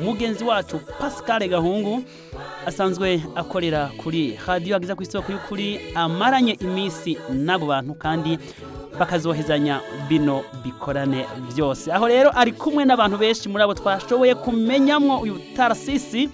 mugenzi wacu pascal gahungu asanzwe akorera kuri radiyo ageza ku isoko y'ukuri amaranye iminsi n'abo bantu kandi bakazohezanya bino bikorane byose aho rero ari kumwe n'abantu benshi muri abo twashoboye kumenyamwo uyu tarasisi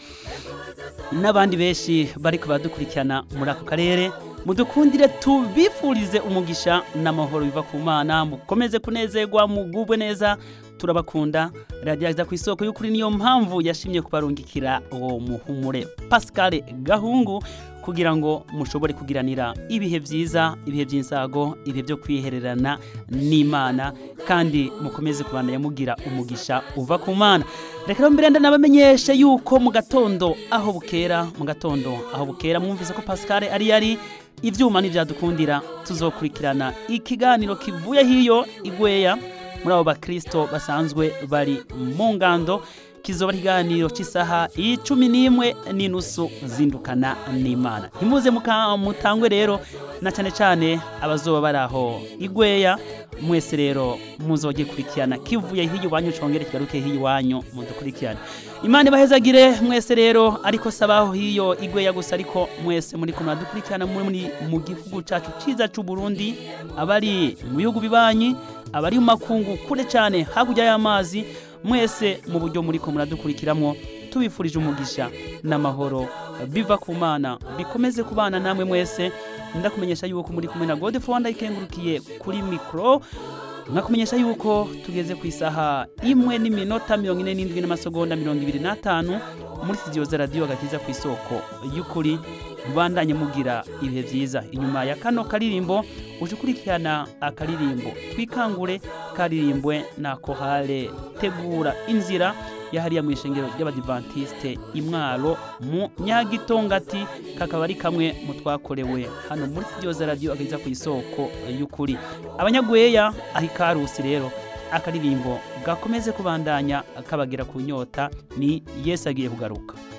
n'abandi benshi bari badukurikirana muri ako karere mudukundire tubifurize umugisha n'amahoro biva ku mana mukomeze kunezerwa mugubwe neza turabakunda radiyo ageza ku isoko y'ukuri niyo mpamvu yashimye kubarungikira uwo muhumure pascal gahungu kugira ngo mushobore kugiranira ibihe byiza ibihe by'insago ibihe byo kwihererana n'imana kandi mukomeze kubandanya mugira umugisha uva ku mana reka rero mbere ndanabamenyeshe yuko mu gatondo aho bukera mu gatondo aho bukera mwumvise ko pascal ari yari ibyuma ntibyadukundira tuzokurikirana ikiganiro kivuye hiyo igweya muri abo bakristo basanzwe bari mu ngando kizoba ikiganiro cy'isaha icumi n'imwe n'inusu zindukana n'imana ntimuze mutangwe rero na cyane cyane abazoba bari aho igweya mwese rero muzoge kurikirana kivuye hiyo iwanyu congere kigaruke hiyo iwanyu mudukurikirane imana ibahezagire mwese rero ariko sabaho hiyo igweya gusa ariko mwese muri kumwe dukurikirana muri mu gihugu cyacu cyiza cy'u Burundi abari mu bihugu bibanyi abari mu makungu kure cyane hakurya y'amazi mwese mu buryo muri ko muradukurikiramwo tubifurije umugisha n'amahoro biva ku mana bikomeze kubana namwe mwese ndakumenyesha yuko muri kumwe na Godefroid Rwanda ikengurukiye kuri mikro nkakumenyesha yuko tugeze ku isaha imwe n'iminota mirongo ine n'indwi n'amasegonda mirongo ibiri n'atanu muri studio za radiyo gakiza ku isoko y'ukuri mubandanye mugira ibihe byiza inyuma ya kano karirimbo uje ukurikirana akaririmbo twikangure karirimbwe na kohale tegura inzira yahariya mu ishengero ry'abadivantisite imwaro mu nyagitongati kakaba ari kamwe mu twakorewe hano muri studio za radiyo ageza ku isoko y'ukuri abanyagweya aho ikarusi rero akaririmbo gakomeze kubandanya kabagera ku nyota ni yesu agiye kugaruka